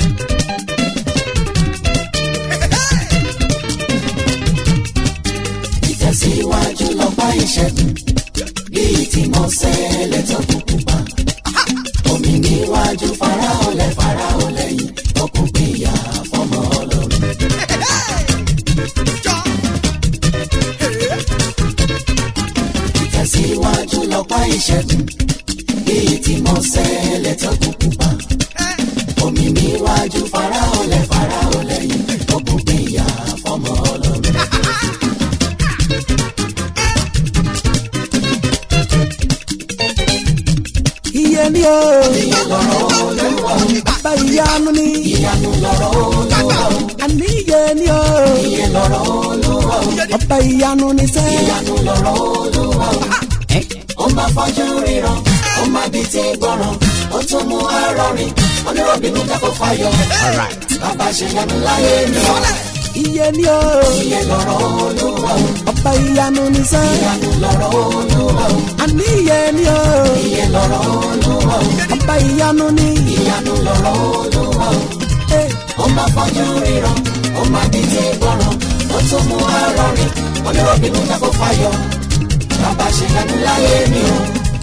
ìtẹ̀síwájú lọ́pàá ìṣẹ́gun bíi tí mo ṣẹlẹ̀ tó kúkú pa. omi níwájú faraolẹ̀ faraolẹ̀ yìí ọkùn gbìyà fọmọ ọlọ́run. ìtẹ̀síwájú lọ́pàá ìṣẹ́gun bíi tí mo ṣẹlẹ̀ tó kúkú pa. omi níwájú faraolẹ̀ faraolẹ̀ yìí ọkùn gbìyà fọmọ ọlọ́run. iye ni o lọ́rọ̀ olúwa bàbá ìyanu ni ìyanu lọ́rọ̀ olúwa àní iye ni o iye lọ́rọ̀ olúwa bàbá ìyanu ni sẹ́. ìyanu lọ́rọ̀ olúwa ó máa fọ́jú ríran ó máa bí ti gbọ́ràn ó tún mú arọrin onírọ̀bìnú dákọ̀ fáyọ̀ bàbá ṣe yanu láyé mi ọ́ iye ni o iye lọ́rọ̀ olúwa bàbá ìyanu ni sẹ́. ìyanu lọ́rọ̀ olúwa àní iye ni o iye lọ́rọ̀ olúwa bàbá ìyanu ni. ìyanu lọ́rọ̀ olúwa Eh, ó máa fọ́jú ríran ó máa bí ti gbọ́ràn ó tún mú arọrin onírọ̀bìnú dákọ̀ fáyọ̀ bàbá ṣe yanu láyé mi ọ́.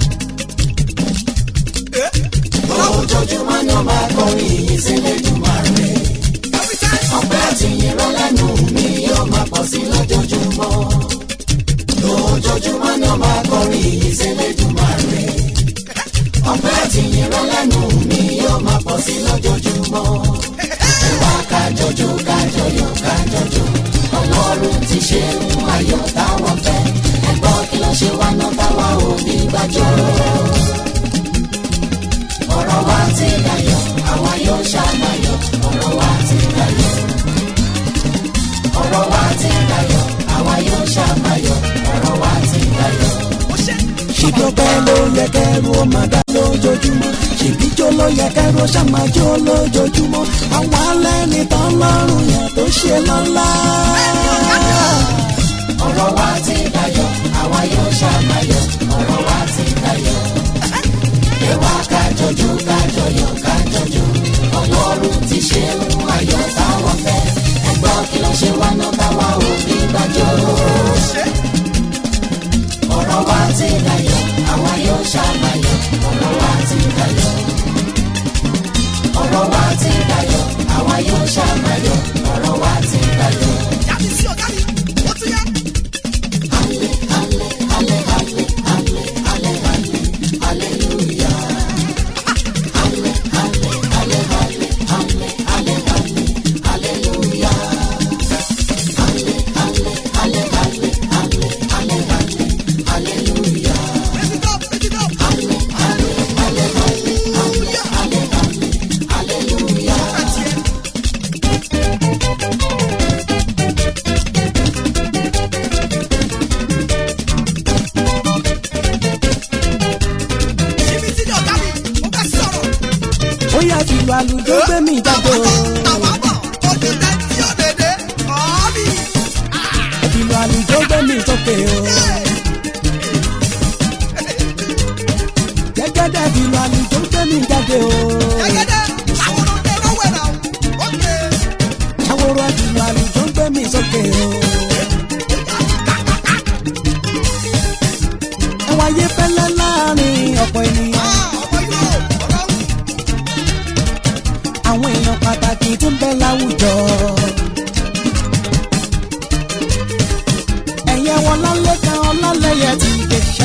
ojoojúmọ́ ni wọ́n máa kọrin yìí sílé jùmọ̀ rẹ̀. ọpẹ́ àti ìyìnrán lẹ́nu mi yóò máa pọ̀ sí lójoojúmọ́. ojoojúmọ́ ni wọ́n máa kọrin yìí sílé jùmọ̀ rẹ̀. ọpẹ́ àti ìyìnrán lẹ́nu mi yóò máa pọ̀ sí lójoojúmọ́. ẹ̀wá kájọjọ kájọyọ̀ kájọjọ ọlọ́run ti ṣe ń ayọ̀ táwọn fẹ́. ẹ̀gbọ́n kí ló ṣe wá náà táwa ò ní gbàjọ́ ọ̀rọ̀ wa ti dayọ̀ àwa yóò ṣàmàyọ̀ ọ̀rọ̀ wa ti dayọ̀ ọ̀rọ̀ wa ti dayọ̀ àwa yóò ṣàmàyọ̀ ọ̀rọ̀ wa ti dayọ̀. ṣìdọ́pẹ́ ló yẹ kẹ́rù ó máa dá lójoojúmọ́ ṣèbíjó ló yẹ kẹ́rù ó ṣàmájó lójoojúmọ́ àwọn alẹ́ nìtàn lọ́rùn yẹn tó ṣe lọ́lá. ọ̀rọ̀ wa ti dayọ̀ àwa yóò ṣàmàyọ̀ ọ̀rọ̀ wa ti dayọ̀. ẹwà kájọjú kájọyọ̀ kájọjú ọlọ́run ti ṣe ń ayọ̀ táwọn fẹ́ ẹgbọ́n kí ló ṣe wá náà táwa ò ní gbàjọ́. ọ̀rọ̀ wa ti dayọ̀ àwa yóò ṣàmàyọ̀ ọ̀rọ̀ wa ti dayọ̀. ọ̀rọ̀ wa ti dayọ̀ àwa yóò ṣàmàyọ̀ ọ̀rọ̀ wa ti dayọ̀. ó yà fìlù àlùjọ gbé mi jáde o fìlù àlùjọ gbé mi sókè o gẹ́gẹ́dẹ́ fìlù àlùjọ gbé mi jáde o àwòrán fìlù àlùjọ gbé mi sókè o ẹwà yé fẹ́lẹ́ láàrin ọ̀pọ̀ ènìyàn àwọn èèyàn pàtàkì tó ń bẹ láwùjọ. ẹ̀yẹ wọn lálẹ́ kan ọlọ́lẹ́yẹ ti gẹ̀ṣà.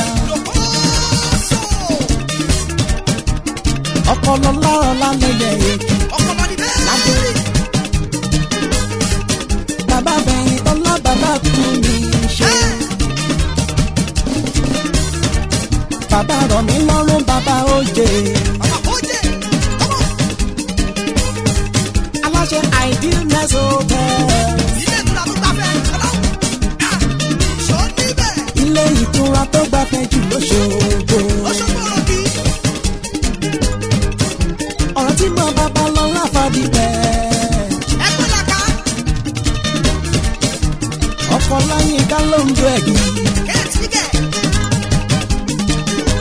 ọpọlọ lọ́rọ̀ lálẹ́yẹ èkì ládé. bàbá bẹ̀yìn tọ́lá bàbá kú mi ṣe. bàbá rọ̀ mí lọ́rùn bàbá òjè. aláṣẹ idealness hotel. ilé ìtura tó gbafẹ́ jù lóṣogbo. ọ̀rọ̀ tí mo bàbá lọ láfàdí bẹ́ẹ̀. ọkọ̀ láyé ká ló ń jó ẹ̀gbìn.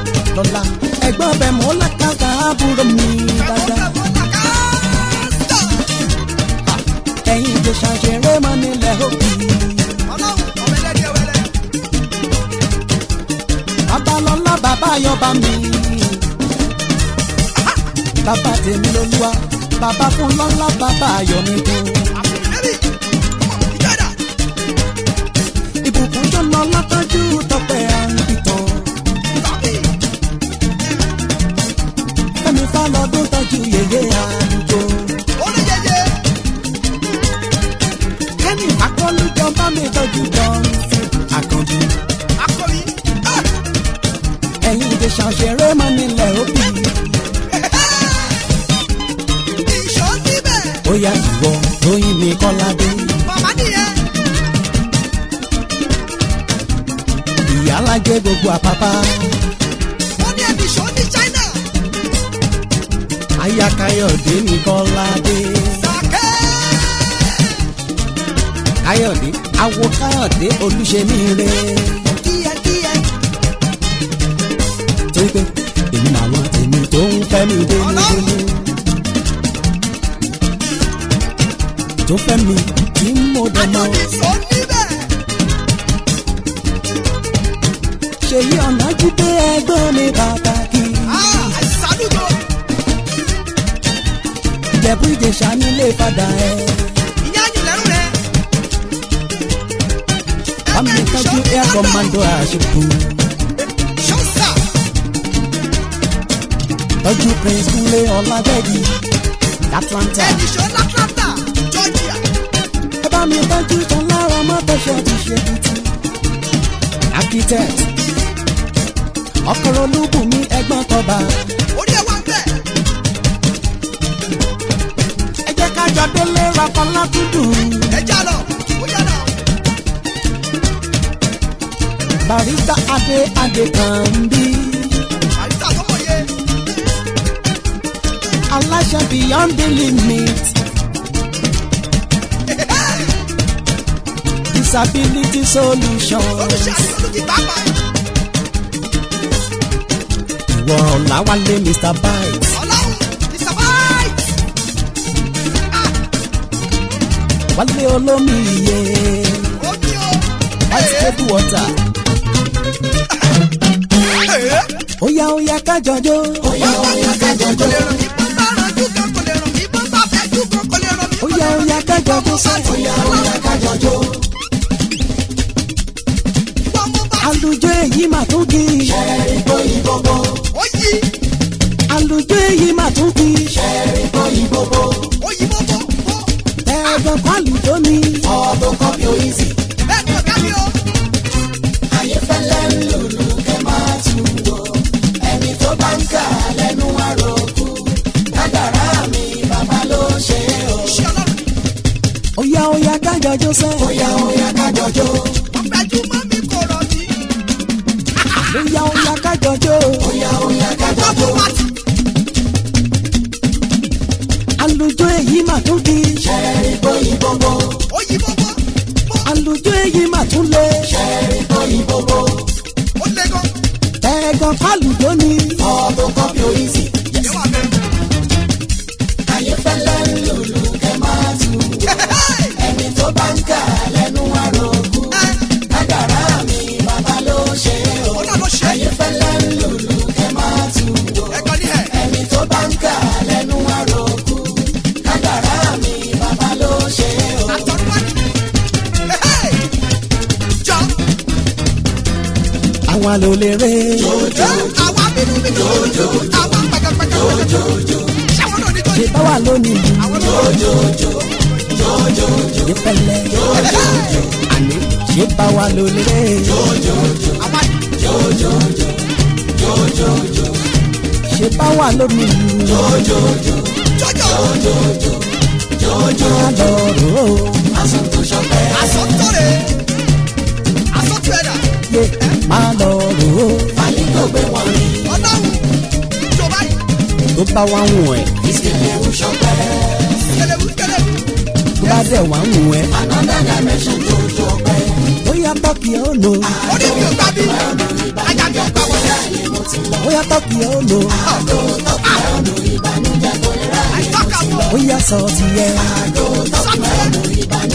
lọ́la ẹ̀gbọ́n bẹ̀ mọ́ lákàtà àbúrò mi dáadáa. ìjẹ̀ṣà ṣeré mọ́ nílẹ̀ òbí. ọlọ́run ọ̀bẹ̀dẹ̀dẹ̀ wẹ̀lẹ̀. babalọ́lá bàbá yọba mi. bàbá tèmi lolúwa bàbá fún lọ́lá bàbá ayọ̀ mi kú. àfìlẹ́bì ìjọba ìbùkún tó lọ látọ́jú tọpẹ́ àǹbìtàn. tọ́kì fẹ́mi fálọ́dún tọ́jú yèyé àdúgbò. olóyèyè kẹ́ni akọ́lùjọ bá mi tọ́jú jọ́nsìn àkànjú. akọ̀wé ẹ̀yin ìjẹ̀ṣà ṣeré mọ́ nílẹ̀ òbí. ìṣó níbẹ̀ ó yá ìwọ lóyún mi kọ́ládé. màmá nìyẹn ìyá alájẹ gbogbo àpápá. wọ́n ní ẹbí ìṣó ní China aya káyọ̀dé mi kọ́ládé. sàkẹ́ káyọ̀dé awo káyọ̀dé olúṣemí re. díẹ̀díẹ̀ torí pé èmi làwọn tèmi tó ń fẹ́ mi dénúdénú. tó fẹ́ mi tí mo dẹ̀ mọ́. àjọbí ìṣó níbẹ̀ ṣèyí ọ̀nà jíde ẹgbọ́n mi pàtàkì. àìsàlùjọ ìjẹ̀bú ìjẹ̀ṣà nílé padà ẹ̀. ìyá àyìnlẹ́rù rẹ̀ bámi tọ́jú air commando àṣepù. ṣọ́sà tọ́jú prince kúnlé ọ̀làdẹ́gì atlanta. ẹbí ìṣó látlanta Georgia ẹ bá mi tọ́jú tán lára mọ́tòṣọ́ ti ṣe tuntun. architect ọkọ̀rọ̀ olúbùnmi ẹgbọ́n tọba. orí ẹ̀ wá ń bẹ̀ ẹ jẹ́ ká jọ délé rapọ́lá dúdú. ẹja lọ ó yá lọ barista adé adé kan bí. àyíká tó mọ̀ yé aláṣẹ beyond the limit. disability solution. olùṣẹ́ àti olùkí pàápàá ìwọ ọ̀làwálé mr bites. ọlọ́run ìsàbáì wálé olómi iye. omi o ice table water. óyá óyá kájọjó. óyá óyá kájọjó ìbọn bá ranjú kan kò lè ràn mí ìbọn bá fẹ́jú kan kò lè ràn mí óyá óyá kájọjó sẹ́. óyá óyá kájọjó wọ́n mú bá àlùjọ èyí mà tún kì í. ó yí àlùjọ èyí mà tún kì í. ó yí bọ́bọ́ bọ́ ẹ̀ẹ́dọ̀ pálùjọ ni. bẹ́ẹ̀ ni ọ̀gá mi o iṣẹ́ ọlọ́run ni óyá óyá kájọjó sẹ́. wọ́n gbẹ́jú mọ́ mi kò rọ̀ mí óyá óyá kájọjó. wọ́n mú bá ti àlùjọ èyí mà tún kì í. ó yí bọ́bọ́ bọ́ àlùjọ èyí mà tún lé. ó lé gan ẹ̀ẹ́dọ̀ pálùjọ ni. ìyẹn wà bẹ́ẹ̀. ẹni tó bá ń kà lẹ́nu àròkù kádàrá mi bàbá ló ṣe o. ó náà ló ṣe. ayé fẹ́lẹ́ ń lùlù kẹ́ máa tù wò. ẹ̀kọ́ ní ẹ̀. ẹni tó bá ń kà lẹ́nu àròkù kádàrá mi bàbá ló ṣe o. àtọ̀rọ̀ jọ. àwọn àlòlérè. àwa bínú bínú. àwa pẹ̀kẹ̀pẹ̀kẹ̀. ṣáwọn náà ní tó ṣe ní. bá wà lónìí. àwọn náà ṣe pẹ̀lẹ́. àní ṣe bá wà lólérè. àwa ṣe bá wà lónìí. jọjọ. lọ́rọ̀ àsọtọ̀rẹ̀ àsọtọ̀ẹ̀dà yé máa lọ́rọ̀ ọlọ́run ìjọba yìí tó bá wà ń wọ̀ ẹ́ kẹlẹ́bù kẹlẹ́bù tó bá dẹ̀ wà ń wọ̀ ẹ́. bóyá tọ́kì ó lò orí mi ò gbà bí ajá mi ò gbà wọlé bóyá tọ́kì ó lò àìtọ́ka mọ́ bóyá sọ ti yẹ sọ́tọ̀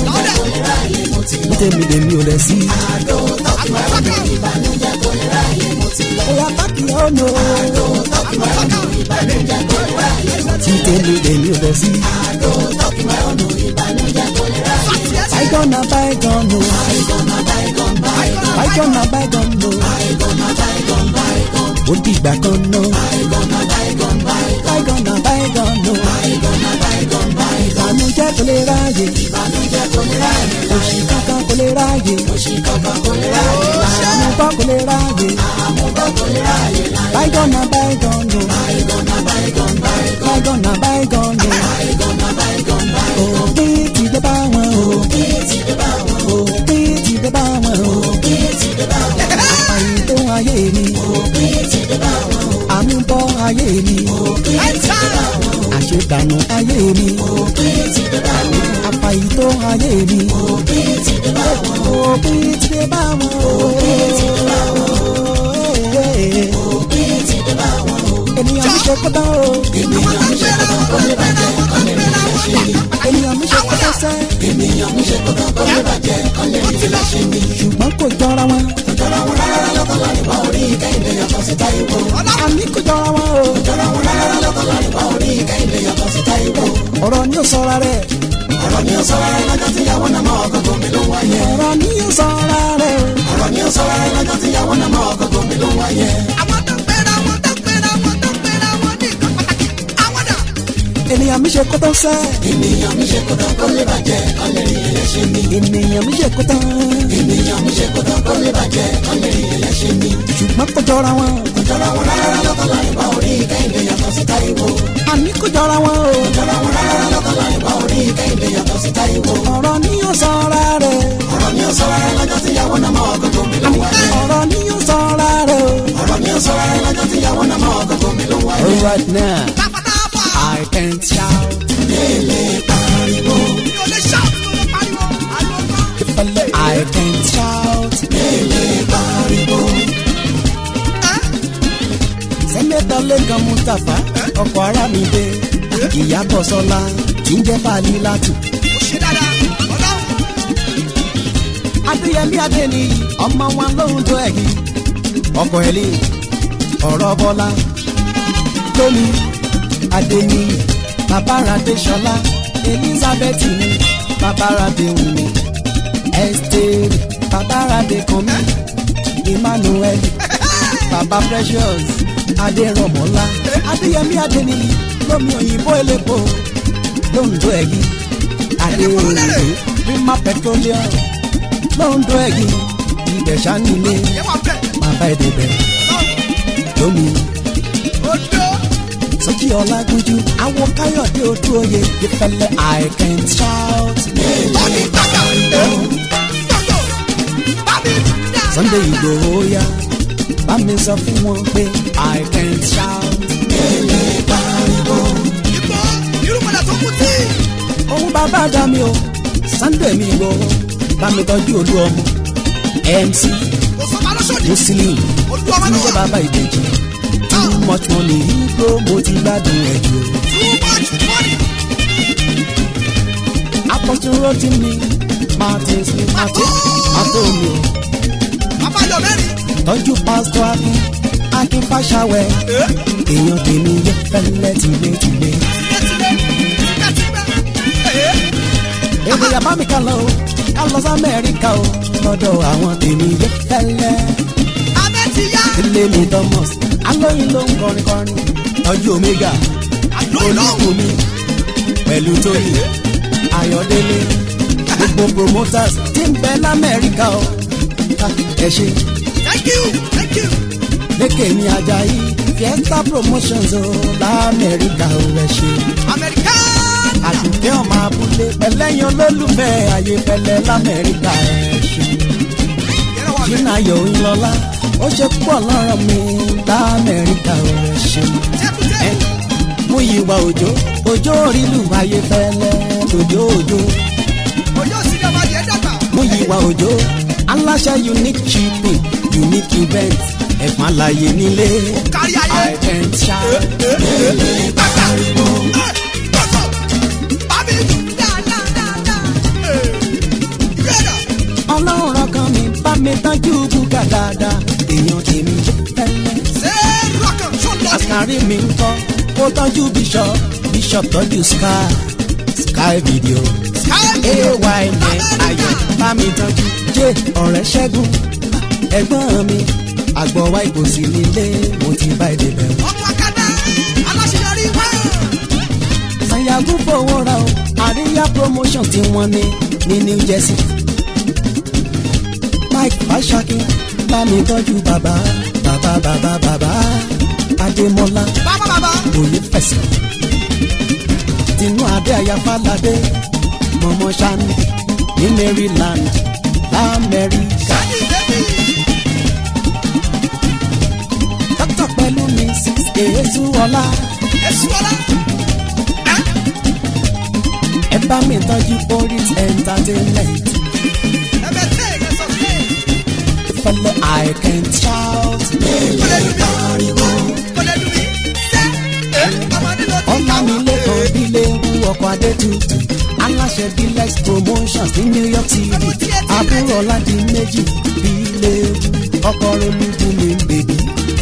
kò lè ráàyè mo ti lọ. tèmi lèmi ò lẹ̀ sí. àdó tọ́kì máa ń lo ìbànújẹ́ kò lè ráàyè mo ti lọ. Oya pákí ọ̀nà. àdó tọ́kì máa ń lo ìbànújẹ́ kò lè ráàyè mo ti Tí tèmi lèmi ò lẹ̀ sí. lọ. àdó tọ́kì máa ń lo ìbànújẹ́ kò lè ráàyè mo ti lọ. Bygone na bygone o. àìgọ́nà báyìgọ́n báyìgọ́n Bygone na bygone o. àìgọ́nà báyìgọ́n báyìgọ́n Ó dìgbà kan náà. àìgọ́nà báyìgọ́n báyìgọ́n Bygone na bygone o. àìgọ́nà báyìgọ́n báyìgọ́n Ìbànújẹ́ kò lè ráyè. ìbànújẹ́ kò lè ráàyè Òṣì kankan kò lè ráyè. òṣì kankan kò lè ráàyè Àmúbọ́ kò lè ráyè. àmúbọ̀ kò lè ráàyè Bygone na bygone o. àìgọ́nà báyìgọ́n báyìgọ́n Bygone na bygone o. àìgọ́nà báyìgọ́n báyìgọ́n Òpin ti dé bá wọn o. kí ti dé bá wọn Òpin ti dé bá wọn o. kí ti dé bá wọn Àpàyè tó ayé mi. kí ti dé bá wọn Àmúbọ́ ayé mi. kí ti dé bá wọn Àṣetànù ayé mi. kí ti dé bá wọn Àpàyè tó ayé mi. kí ti dé bá wọn Òpin ti dé bá wọn o. kí ti dé bá wọn Ènìyàn mi ṣe kótó o. ènìyàn mi ṣe kọ́tọ́ kó lè bàjẹ́ kọ́ lè rí ilé ṣe mí Ènìyàn mi ṣe kótó sẹ́. ènìyàn mi ṣe kọ́tọ́ kó lè bàjẹ́ kọ́ lè rí ilé ṣe mí Ṣùgbọ́n kò jọra wọn. jọra wọn rárá lọ́kọ̀ lọ́rìn bá orí kẹ́hìndé yàtọ̀ sí táyìwò Àní kò jọra wọn o. jọra wọn rárá lọ́kọ̀ lọ́rìn bá orí kẹ́hìndé yàtọ̀ sí táyìwò Ọ̀rọ̀ ni ó sọra rẹ̀. ọ̀rọ̀ ni ó sọ rárá lọ́jọ́ tíyàwó náà mọ́ ọkọ̀ gómi ló wáyé Ọ̀rọ̀ ni ó sọra rẹ̀. ọ̀rọ̀ ni ó sọ rárá lọ́jọ́ tíyàwó náà mọ́ ọkọ̀ gómi ló wáyé Ènìyàn mi ṣe kótó sẹ́. ènìyàn mi ṣe kọ́tọ́ kó lè bàjẹ́ kọ́ lè rí ilé ṣe mí Ènìyàn mi ṣe kótó. ènìyàn mi ṣe kọ́tọ́ kó lè bàjẹ́ kọ́ lè rí ilé ṣe mí Ṣùgbọ́n kò jọra wọn. jọra wọn rárá lọ́kọ̀ lọ́rìn bá orí kẹ́hìndé yàtọ̀ sí táyìwò Àní kò jọra wọn o. jọra wọn rárá lọ́kọ̀ lọ́rìn bá orí kẹ́hìndé yàtọ̀ sí táyìwò Ọ̀rọ̀ ni ó sọra rẹ̀. ọ̀rọ̀ ni ó sọ rárá lọ́jọ́ tíyàwó náà mọ́ ọkọ̀ gómi ló wáyé Ọ̀rọ̀ ni ó sọra rẹ̀ o. ọ̀rọ̀ ni ó sọ rárá lọ́jọ́ tíyàwó náà mọ́ ọkọ̀ gómi ló wáyé Alright now, I can shout. I can shout. Sẹ́nẹ́tọ̀ Lẹ́kan Mustapha ọkọ̀ ara mi dé. Ìyábọ̀ Sọlá tí ń jẹ́ Fàlí Látù. Adéyẹmí Adéníyì ọmọ wa lóhùn tó ẹ̀yìn. Ọkọ̀ ẹ̀lì ọ̀rọ̀ Bọ́lá. Tómi Adéníyì Babaradé Ṣọlá Elizabeth ni Babaradé Wùmí. Esther Babaradé Kànmí Emmanuel Baba Precious Adérọ̀mọ́lá Adéyẹmí Adéníyì lómi òyìnbó elépo lóńdó ẹ̀yìn Adéoyè Rima Petroleum lóńdó ẹ̀yìn Ìbẹ̀ṣà nílé bàbá ẹ̀dẹ̀bẹ̀ lómi Sọ́jí Ọlágúnjú àwọn Káyọ̀dé ojú oyè ìfẹ́lẹ́ I can shout. Sunday Ìgbòho yá bá mi sọ fún wọn pé I can shout. Ohun bàbá dá mi o Sunday mi Ìgbòho bá mi tọ́jú olú ọmọ MC Muslim tí ń jẹ́ bàbá ìbejì too much money igbó mo ti gbádùn ẹ̀ jù. Apọ̀tún rotí mi Martin Smith Martin Antonio tọ́jú pásítọ̀ Akin Akin Fáṣáwẹ̀ èèyàn tèmi yẹ fẹ́lẹ́ tìlétìlé. Èwe yàbá mi ká lọ o ká lọ sí Amẹ́ríkà o lọ́dọ̀ àwọn tèmi yẹ fẹ́lẹ́. Ilé mi Thomas alóyin ló ń kọrin kọrin tọ́jú Omega olùkùnmi pẹ̀lú Tóyìn Ayọ̀délé gbogbo promoters tí ń bẹ l'Amẹ́ríkà o ẹ ṣe lékè ní Ajayi Fiesta promotions o l'Amẹ́ríkà o ẹ ṣe àdùnkẹ́ ọmọ abúlé pẹ̀lẹ́yìn olólùfẹ́ ayé pẹ̀lẹ́ l'Amẹ́ríkà ẹ ṣe jìnnà yóò ń lọ́lá ó ṣe pọ̀ lọ́rọ̀ mi l'Amẹ́ríkà o ẹ ṣe mú ìwà òjò òjò orílù ayé pẹ̀lẹ́ òjò òjò mú ìwà òjò aláṣẹ unique shipping unique event ẹ̀fọn àlàyé nílé I can shout. kárí mi ń kọ́ kó tọ́jú bishop bishop tọ́jú sky sky video ay ní ayọ̀ bá mi tọ́jú jẹ́ ọ̀rẹ́ ṣẹ́gun ẹ̀gbọ́n mi àgbọ̀wá ìbòsí nílé mo ti bá èdè bẹ̀rù. ọmọ akada aláṣeyọrí wá. sanyagu fowó ra o àríyá promotion tí wọ́n ní ní new jersey. mike fashaki bá mi tọ́jú bàbá bàbá bàbá bàbá adémọlá bàbá bàbá. òye fẹsẹ̀. tinú adé ayáfáládé mọ̀mọ́ sani ní maryland lamẹ́ríkà. dókítà pẹ̀lú mrs èésúọlá èsù ọlá. ẹ bá mi tọ́jú boris entertainment. ẹbẹ tẹ ẹ sọ pé. fẹlẹ i can shout. kọ́lẹ́ dùn mí. kọ́lẹ́ dùn mí. ṣé ẹ ọmọdé ló ti ọ̀nà mi lẹ́kọ̀ọ́ bílẹ̀ ewu ọkọ̀ adétutù aláṣẹ bílex promotions ní new york city àbúrò ọ̀làdì méjì bílẹ̀ ewu ọkọ̀ olúbu mi ń bèbí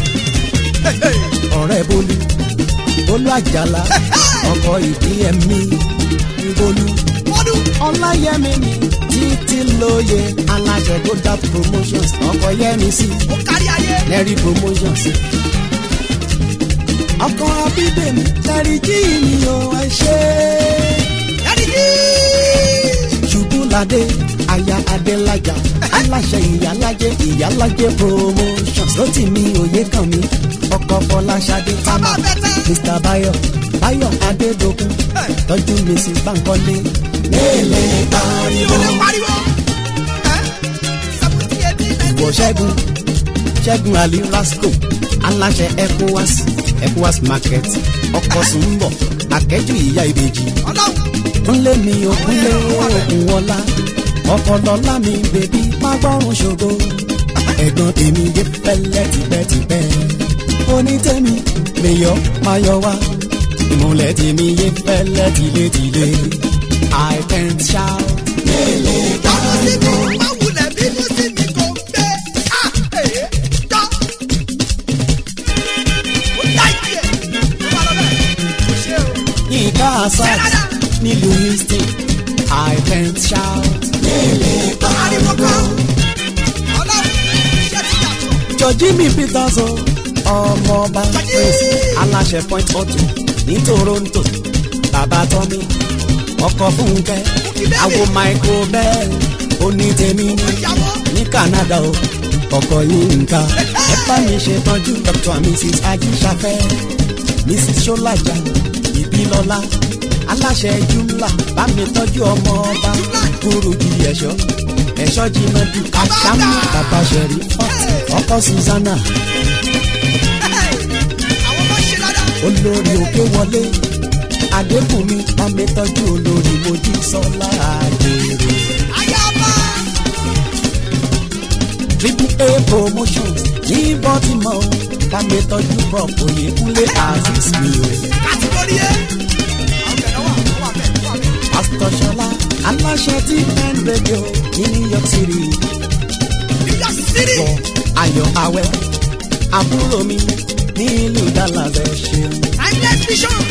ọ̀rẹ́ bólú bólú àjàlá ọkọ̀ ìbílẹ̀ mi ní bólú ọdún. ọláyẹmí mi títí lóye aláṣẹ gold promotions ọkọ̀ yẹmi sí ó kárí ayé. lẹ́rí promotions ọkọ̀ abídèmí lẹ́rí jí mi ò ẹ ṣe ẹni tí. ṣubúladé aya adélájà aláṣẹ ìyálájẹ ìyálájẹ promotions lótì mi òye kàn mí ọkọ̀ fọláṣadé támà bàbá bẹ́tẹ̀. mr bayo bayo adédokun tọ́jú mrs bankole lélẹ̀ mi pariwo ò lè pariwo. ẹ seventy eighty ninety. ìwọ ṣẹ́gun ṣẹ́gun ali rasco aláṣẹ ecowas ecowas market ọkọ̀ sùnbọ̀ akẹ́jù ìyá ìbejì ọlọ́run. kúnlé mi ò kúnlé òkun wọlá ọkọlọlá mi bèbí má gbọ́rùn ṣògo ẹ̀gbọ́n tèmi dé pẹ́lẹ́ tipẹ́tipẹ́ onítẹ̀mí mèyọ́ máyọ̀ wá ìmọ̀lẹ̀ tèmi yé pẹ́lẹ́ tilétilé i can shout. Tọ́mọ sí mi, má wulẹ̀ bínú sí mi kò gbé. À èé tọ́. Ó dá ìdí ẹ̀. Ó bá lọ bẹ́ẹ̀. Kò ṣe o. Yínká Asad nílùú Houston I can shout. Ariwo kan. Ọlọ́run iṣẹ́ ti yàtọ̀. Jọ̀jímì Peters o, ọmọọba Prince aláṣẹ Point Auto ní Toronto, bàbá Tọ́mí, ọkọ̀ Fúnkẹ́, àwo Michael Bell, onítẹ̀mí ní Ìyàwó. ní Canada o, ọkọ̀ Yínká. Ẹ bá mi ṣètọ́jú Dr. and Mrs. Ajíṣafẹ́, Mrs. Ṣọ́lájà, Ìbílọ́lá, aláṣẹ Jumla, bá mi tọ́jú ọmọ ọba, Kúrújì ẹ̀ṣọ́, ẹ̀ṣọ́ Jimadu, Àṣàmú, bàbá Ṣẹ̀rí, ọkọ̀ Susanna, Àwọn ọmọ ṣe dáadáa. olórí òkè wọlé, Adébùnmi, bá mi tọ́jú olórí Mojí Sọ́lá Àjèrè. Ayaba. triple a promotions ní baltimore bá mi tọ́jú prop oyèkúnlé aziz mi o. Kàtìgórí ẹ̀. Àwọn bẹ̀rẹ̀ wà wà bẹ̀ wà bẹ̀. pastor ṣọlá aláṣẹ tí n radio ní new york city New York City. bọ̀ ayọ̀ awẹ́ àbúrò mi nílùú dallas ẹ ṣeun. Timeless vision.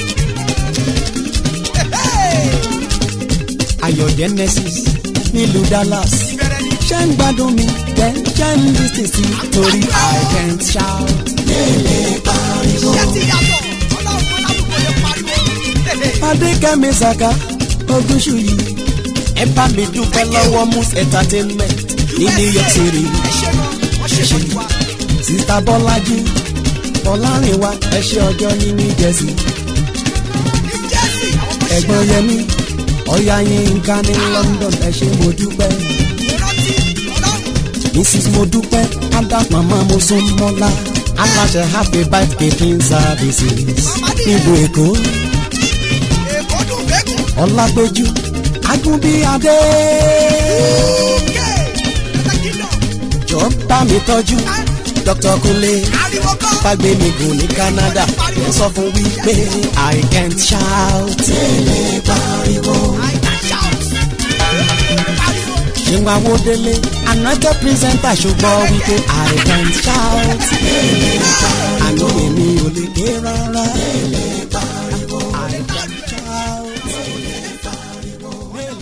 Hey, ayọ̀ genesis nílùú dallas Ìbẹ̀rẹ̀ ni. ṣé ń gbádùn mi then ṣé ń lis ten sí torí i can't shout. Iṣẹ́ ti yàtọ̀. Ọlọ́run alábùkún lè pariwo. adékẹ́mi saka ogúnṣù yìí ẹ bá mi dúpẹ́ lọ́wọ́ mus entertainment ní new york city Ẹ ṣe mọ, wọ́n ṣe ṣọ́jú wa. sista bọ́lájí fọlárìnwá ẹ ṣe ọjọ́ ní new jersey Ní Jersey, àwọn ọmọ ṣe ẹ̀gbọ́n yẹmi ọ̀yá yínká ní london ẹ ṣe mo dúpẹ́ ìrántí Ọlọ́run. mrs mo dúpẹ́ ada mama mo sún mọ́lá aláṣẹ happy birthday clean services nílùú èkó Èkó dùn bẹ́gùn. ọlágbéjú agúnbíadé Kẹ́ ẹ̀ka kingdom. jọ bá mi tọ́jú dr kunle Ariwo kan. fagbe mi gùn ní canada ẹ sọ fún wípé i can't shout. tẹ́lẹ̀ pariwo. I can shout. Pariwo. ṣéwá wo délé another presenter ṣùgbọ́n wípé i can't shout. àná èmi ò lè ké rárá.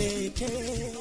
kéékèèké.